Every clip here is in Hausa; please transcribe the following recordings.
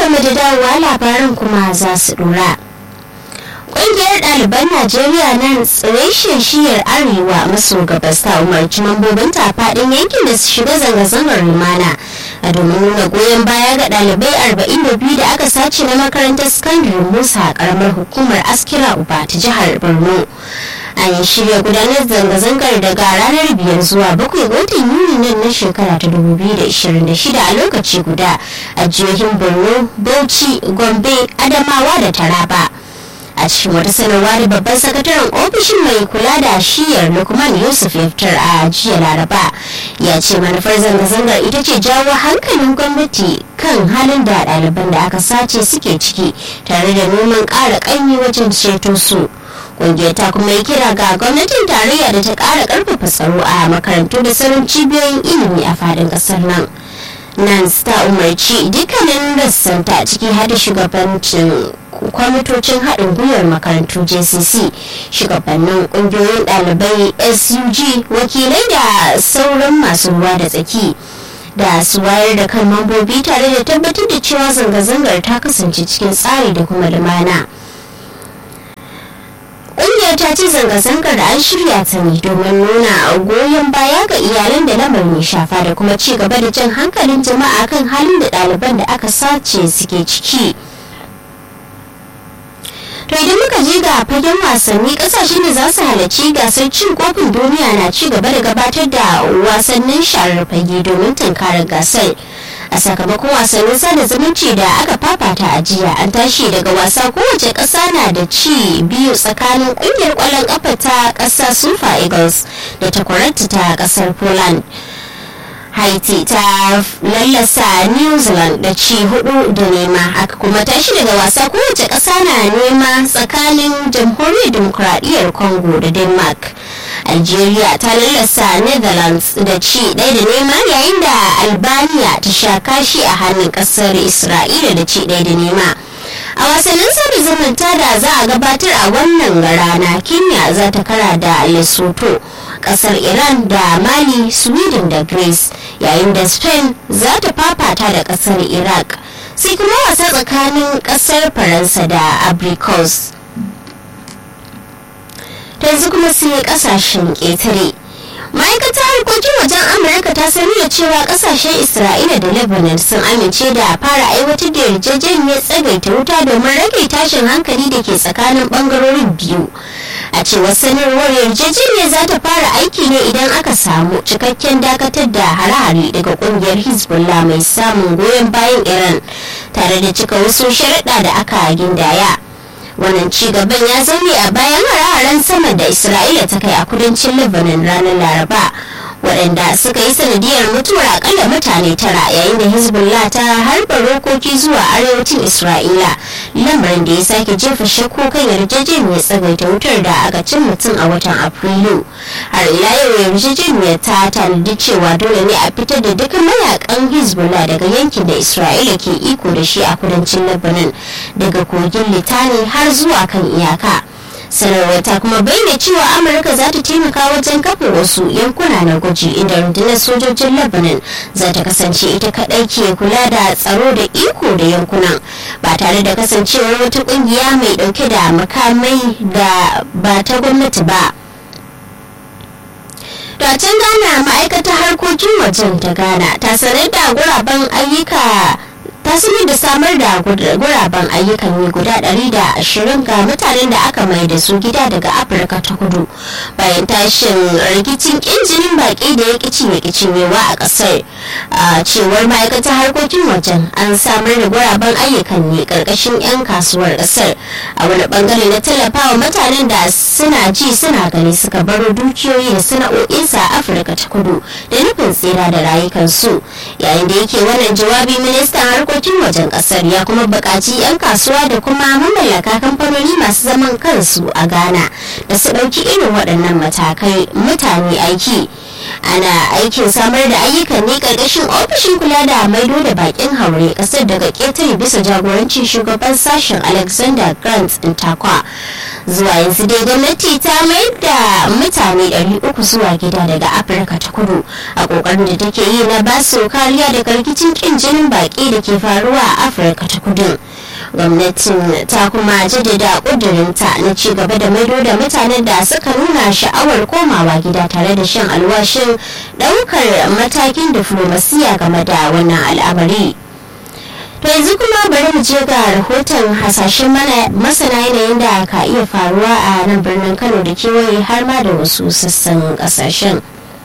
barkamu da dawowa labaran kuma za su dora. Ƙungiyar ɗaliban Najeriya nan tsireshin shiyar Arewa maso gabas ta umarci mambobinta a faɗin yankin da su shiga zanga-zangar lumana a domin nuna goyon baya ga ɗalibai 42 da aka sace na makarantar sakandare Musa a ƙaramar hukumar Askira Uba ta jihar Borno. an shirya gudanar zanga-zangar daga ranar biyar zuwa bakwai ga watan yuni nan na shekara ta 2026 a lokaci guda a jihohin borno bauchi gombe adamawa da taraba a cikin wata sanarwa da babban sakataren ofishin mai kula da shiyar lukman yusuf ya fitar a jiya laraba ya ce manufar zanga-zangar ita ce jawo hankalin gwamnati kan halin da ɗaliban da aka sace suke ciki tare da neman ƙara ƙaimi wajen ceto su kungiyar ta kuma yi kira ga gwamnatin tarayya da ta kara karfafa tsaro a makarantu da sauran cibiyoyin ilimi a fadin kasar nan nan ta umarci dukkanin rassanta ciki hada shugabancin kwamitocin haɗin gwiwar makarantu jcc shugabannin ƙungiyoyin ɗalibai sug wakilai da sauran masu ruwa da tsaki da su wayar da kan mambobi tare da tabbatar da cewa zanga-zangar ta kasance cikin tsari da kuma lumana. ƙungiyar ta ce zanga-zangar da an shirya ta ne domin nuna goyon baya ga iyalan da lamarin ya shafa da kuma ci gaba da jan hankalin jama'a kan halin da ɗaliban da aka sace suke ciki to idan muka je ga fagen wasanni kasashe da za su halarci gasar cin kofin duniya na ci gaba da gabatar da wasannin sharar fage domin tunkarar gasar a sakamakon wasannin sada zumunci da aka fafata a jiya an tashi daga wasa kowace ƙasa na da ci biyu tsakanin ƙungiyar ƙwallon ƙafa ta ƙasa super eagles da takwararta ta ƙasar poland haiti ta lallasa new zealand da ci hudu da nema aka kuma tashi daga wasa kowace ƙasa na nema tsakanin jamhuriyar demokuraɗiyyar congo da denmark algeria ta lallasa netherlands da ci ɗaya da nema yayin da albania ta sha kashi a hannun ƙasar isra'ila da ci ɗaya da nema a wasannin sada zumunta da za a gabatar a wannan rana kenya za ta kara da lesotho kasar iran da mali sweden da greece yayin da spain za ta fafata da kasar iraq sai kuma wasa tsakanin kasar faransa da abricos yanzu kuma sai kasashen ƙetare ma'aikatar harkokin wajen amurka ta sani da cewa kasashen isra'ila da lebanon sun amince da fara aiwatar da yarjejeniyar tsagaita wuta domin rage tashin hankali da ke tsakanin bangarorin biyu a cewar sanarwar yarjejeniyar za ta fara aiki ne idan aka samu cikakken dakatar da hare-hare daga kungiyar hezbollah mai samun goyon bayan iran tare da cika wasu sharaɗa da aka gindaya wannan ci gaban ya zaune a bayan hare-haren sama da isra'ila ta kai a kudancin lebanon ranar laraba waɗanda suka yi sanadiyar mutuwar akalla mutane tara yayin da hezbollah ta harba rokoki zuwa arewacin isra'ila lamarin da ya sake jefa shakku kan yarjejeniyar tsagaita wutar da aka cin mutum a watan afrilu har ila yau yarjejeniyar ta tanadi cewa dole ne a fitar da duk mayakan hezbollah daga yankin da isra'ila ke iko da shi a kudancin lebanon daga kogin litani har zuwa kan iyaka sanarwar ta kuma bayyana cewa amurka za ta taimaka wajen kafa wasu yankuna na gwaji inda rundunar sojojin lebanon za ta kasance ita kadai ke kula da tsaro da iko da yankunan ba tare da kasancewar wata kungiya mai dauke da makamai da ba ta gwamnati ba da can ghana ma'aikatar harkokin wajen ta ghana ta sanar da guraben ayyuka ta sanar da samar da guraben ayyukan yi guda 120 ga mutanen da aka mai da su gida daga afirka ta kudu bayan tashin rikicin injinin baki da ya kici ya cinyewa a kasar a cewar ma'aikatar harkokin wajen an samar da guraben ayyukan ne karkashin 'yan kasuwar kasar a wani bangare na tallafawa mutanen da suna ji suna gani suka baro dukiyoyi da sana'o'insa a afirka ta kudu da nufin tsira da rayukansu yayin da yake wannan jawabi ministan harkokin wajen kasar ya kuma buƙaci 'yan kasuwa da kuma mamallaka kamfanoni masu zaman kansu a ghana da su ɗauki irin waɗannan matakai mutane aiki ana aikin samar da ayyukan ne karkashin ofishin kula da maido da bakin haure kasar daga ketare bisa jagorancin shugaban sashen alexander grant takwa zuwa yanzu dai gwamnati ta mayar da mutane 300 zuwa gida daga afirka ta kudu a kokarin da take yi na basu kariya daga rikicin kin jinin baki da ke faruwa a afirka ta kudu gwamnatin ta kuma jaddada kudurinta na ci gaba da maido da mutanen da suka nuna sha'awar komawa gida tare da shan alwashin daukar matakin diflomasiya game da wannan al'amari to yanzu kuma bari mu je ga rahoton hasashen masana yanayin da ka iya faruwa a nan birnin kano da kewaye har ma da wasu sassan kasashen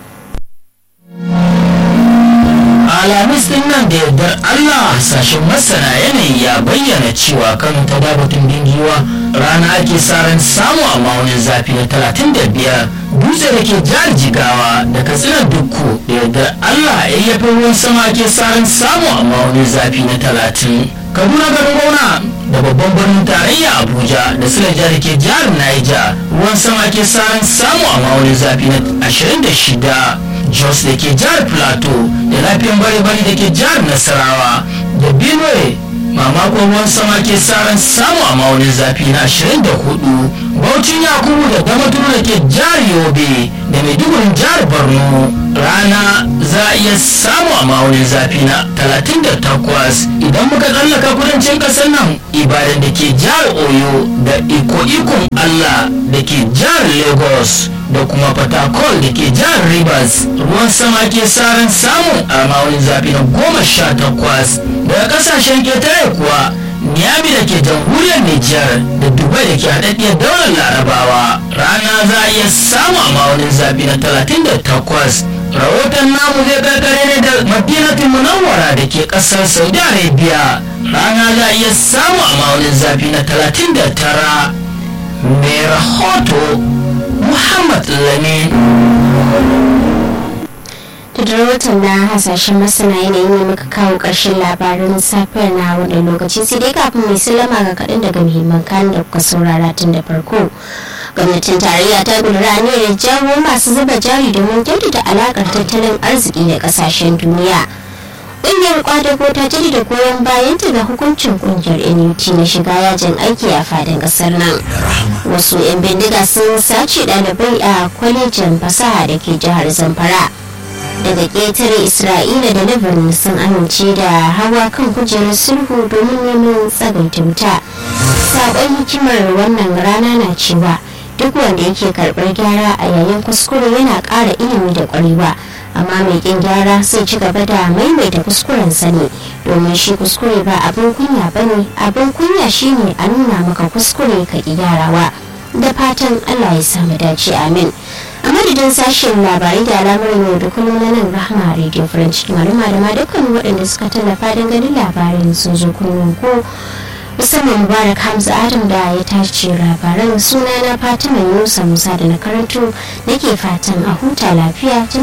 alhamis din nan da yardar allah hasashen masana yanayi ya bayyana cewa kano ta dabatun dingiwa rana ake sa ran samu a maunin zafi na 35 dutse da ke jihar jigawa da katsinar dukku da yardar allah yayyafin ruwan sama ake sa ran samu a maunin zafi na 30 kaduna garin gona da babban birnin tarayya abuja da silaja da ke jihar naija ruwan sama ke sa ran samu a maunin zafi na 26 jos da ke jihar plateau da lafiyan bare-bare da ke jihar nasarawa da benue mamakon ruwan sama ke ran samu a maunin zafi na 24 baucin yakubu da damaturu da ke jihar yobe da maidugurin jihar borno rana za a iya samu a maunin zafi na 38 idan muka tsallaka kudancin kasar nan ibadan da ke jihar oyo da iko-ikon allah da ke jihar lagos da kuma fatakol da ke jihar rivers ruwan sama ke ran samu a maunin zafi na 18 daga kasashen ketare kuwa Miami da ke jamhuriyar Nijar da Dubai da ke haɗaɗɗiyar daular Larabawa rana za a iya samu a ma'aunin zafi na 38. Rahoton namu zai karkare ne da Madinatul Munawwara da ke ƙasar Saudi Arabia rana za a iya samu a ma'aunin zafi na 39. Mai rahoto Muhammad Lamin. da rahoton na hasashen masana yanayi ne muka kawo ƙarshen labarin safiyar na wani lokaci sai dai kafin mai salama ga kaɗan daga muhimman kayan da kuka saurara tun da farko gwamnatin tarayya ta gudura aniyar jawo masu zuba jari domin kyautata alaƙar tattalin arziki da ƙasashen duniya ƙungiyar kwadago ta jaddada goyon bayanta ga hukuncin ƙungiyar nut na shiga yajin aiki a fadin ƙasar nan wasu 'yan bindiga sun sace ɗalibai a kwalejin fasaha da ke jihar zamfara daga ƙetare isra'ila da lebanon sun amince da hawa kan kujerar sulhu domin neman tsagaita wuta saƙon hikimar wannan rana na cewa duk wanda yake karɓar gyara a yayin kuskure yana ƙara ilimi da ƙwarewa amma mai ƙin gyara sai ci gaba da maimaita kuskuren sani domin shi kuskure ba abin kunya ba ne abin kunya shine a nuna maka kuskure ka ƙi gyarawa da fatan allah ya samu dace amin a madadin sashen labarai da al'amuran yau da kullum na nan rahama radio french malama da ma dukkan waɗanda suka tallafa don ganin labarin sun zo kullum ko musamman mubarak hamza adam da ya tace labaran suna na fatima yunusa musa da na karanto nake fatan a huta lafiya